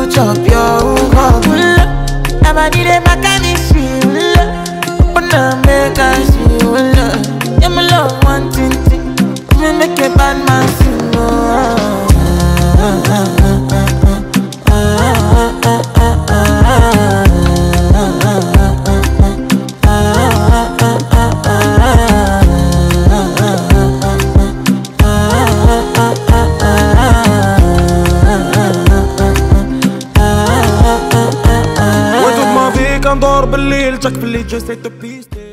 chop your cup. Na body dey make me feel. Wanna make I see you. Yeah, my love one thing thing. Me make a bad man sing. Oh. وين toute ma vie كندور بالليل جاك باللي جسيت بيستي